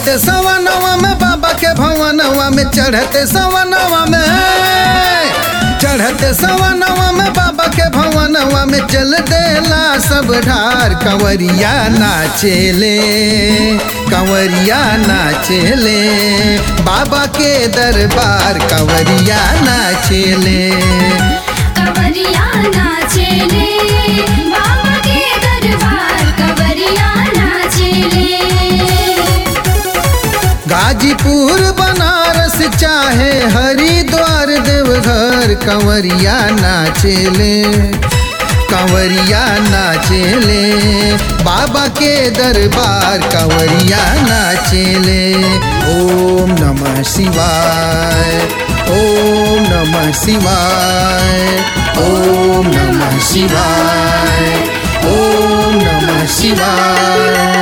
चढ़ते सवनवा में बाबा के भवनवा में चढ़ते सवनवा में चढ़ते सवनवा में बाबा के भवनवा में चल देला सब ढार कंवरिया नाचेले कंवरिया नाचेले बाबा के दरबार कंवरिया नाचेले कवरिया नाचेले बाबा के दरबार कवरिया नाचेले गाजीपुर बनारस चाहे हरिद्वार देवघर कंवरिया नाचेले कंवरिया नाचेले बाबा के दरबार कंवरिया नाचेले ओम नमः शिवाय ओम नमः शिवाय ओम नमः शिवाय ओम नमः शिवाय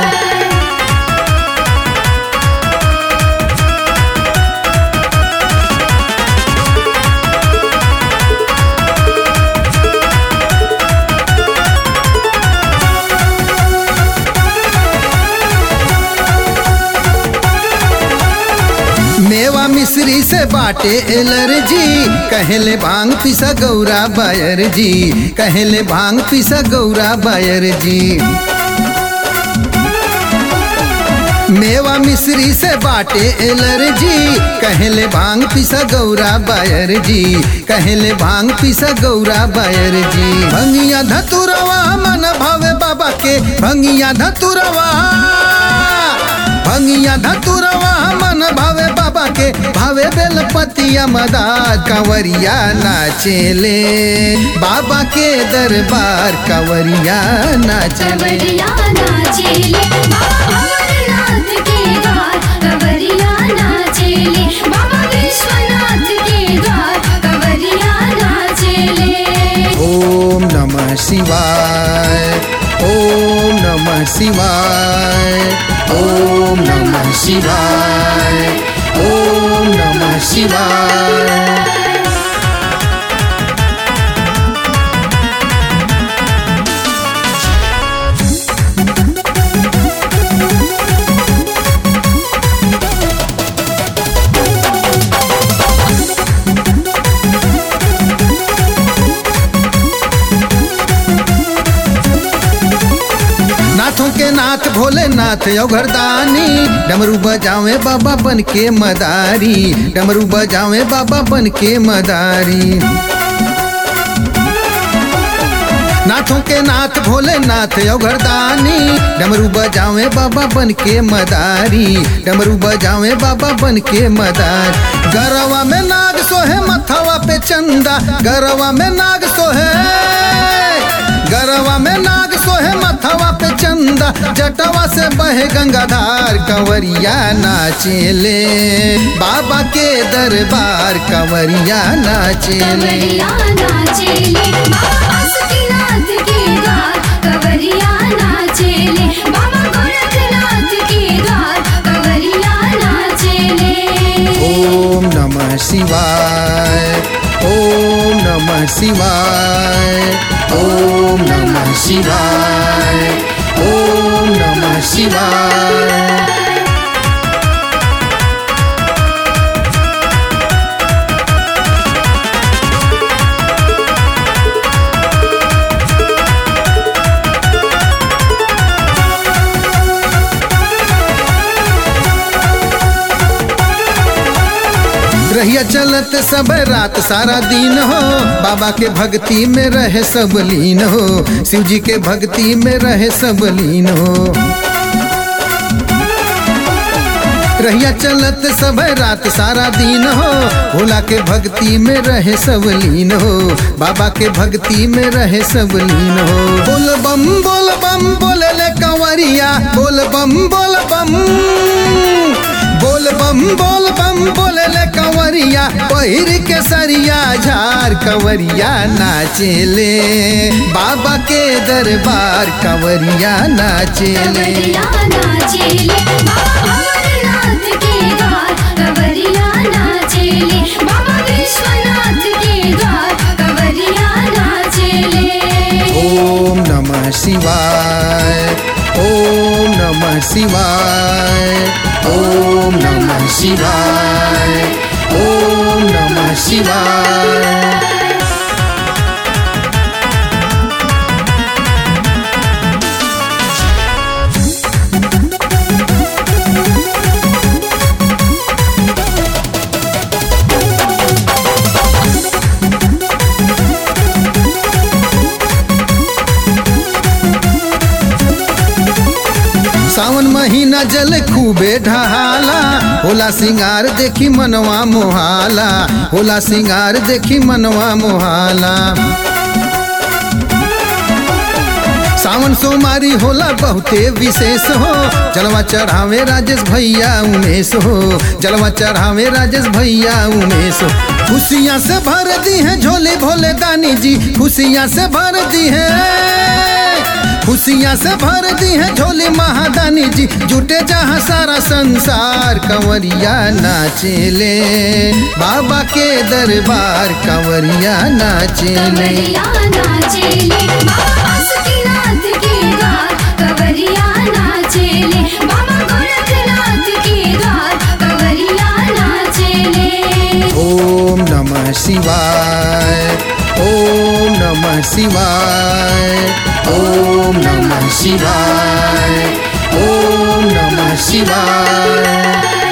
मेवा मिश्री से बाटे एलर्जी कहले भांग पिसा गौरा बायर जी कहले भांग पिसा गौरा बायर जी मेवा मिश्री से बाटे एलर्जी कहले भांग पिसा गौरा बायर जी कहले भांग पिसा गौरा बायर जी भंगिया धतुरवा मन भावे बाबा के भंगिया धतुरवा भंगिया धतुरवा मन भावे बाबा के भावे बेलपतिया मदार कंवरिया नाचेले बाबा के दरबार कंवरिया नाचेले कवरिया नाचेले बाबा अमरनाथ के द्वार कवरिया नाचेले बाबा विश्वनाथ के द्वार कवरिया नाचेले ओम नमः शिवाय ओम नमः शिवाय ओम नमः शिवाय ओम नमः शिवाय नाथों के नाथ भोलेनाथ घरदानी डमरू बजावे बाबा बन के मदारी डमरू बजावे बाबा बन के मदारी नाथों के नाथ भोलेनाथ घरदानी डमरू बजावे बाबा बन के मदारी डमरू बजावे बाबा बन के मदार गरवा में नाग सोहे मथवा पे चंदा गरवा में नाग सोहे गरवा में नाग सोहे मथवा पे चंदा जटवा से बहे गंगाधार कंवरिया नाचेले बाबा के दरबार कंवरिया नाचेले कवरिया नाचेले बाबा बासुकीनाथ के द्वार कवरिया नाचेले बाबा गोरखनाथ के द्वार कवरिया नाचेले ओम नमः शिवाय ओम नमः शिवाय ओम नमः शिवाय ओम नमः शिवाय रहिया चलत सब रात सारा दिन हो बाबा के भक्ति में रहे सब लीन हो शिव जी के भक्ति में रहे सब लीन हो रहिया चलत सब रात सारा दिन हो भोला के भक्ति में रहे सब लीन हो बाबा के भक्ति में रहे सब लीन हो बोल बम बोल बम बोले ले कंवरिया बोल बम बोल बम बोल बम बोल बम बोले ले कंवरिया पहिर के सरिया झार कंवरिया नाचेले बाबा के दरबार कंवरिया नाचेले कवरिया नाचेले बाबा अमरनाथ के द्वार कवरिया नाचेले बाबा विश्वनाथ के द्वार कवरिया नाचेले ओम नमः शिवाय ओम नमः शिवाय ओम नमः शिवाय ओम नमः शिवाय सावन महीना जल खूबे ढहाला होला सिंगार देखी मनवा मोहाला होला सिंगार देखी मनवा मोहाला सावन सोमारी होला बहुते विशेष हो जलवा चढ़ावे राजेश भैया उमेश हो जलवा चढ़ावे राजेश भैया उमेश हो खुशियाँ से भर दी है झोले भोले दानी जी खुशियाँ से भर दी है खुशियाँ से भर दी है झोली महादानी जी जुटे जहाँ सारा संसार कंवरिया नाचेले बाबा के दरबार कंवरिया नाचेले कवरिया नाचेले बाबा बासुकीनाथ के द्वार कवरिया नाचेले बाबा गोरखनाथ के द्वार कवरिया नाचेले ओम नमः शिवाय ओम नमः शिवाय ओम नमः शिवाय ओम नमः शिवाय